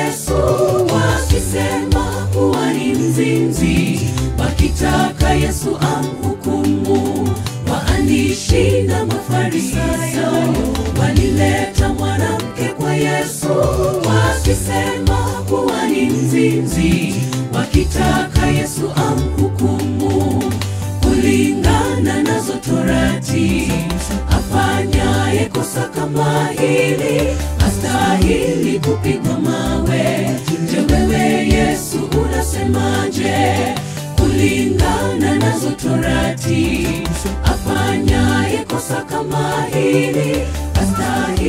Yesu, wakisema kuwa ni mzinzi, wakitaka Yesu amhukumu. Waandishi na Mafarisayo walileta mwanamke kwa Yesu, wakisema kuwa ni mzinzi, wakitaka Yesu amhukumu kulingana nazo Torati. Afanyaye kosa kama hili astahili kupigwa mawe. Je, wewe Yesu unasemaje? Kulingana nazo Torati, afanyaye kosa kama hili astahili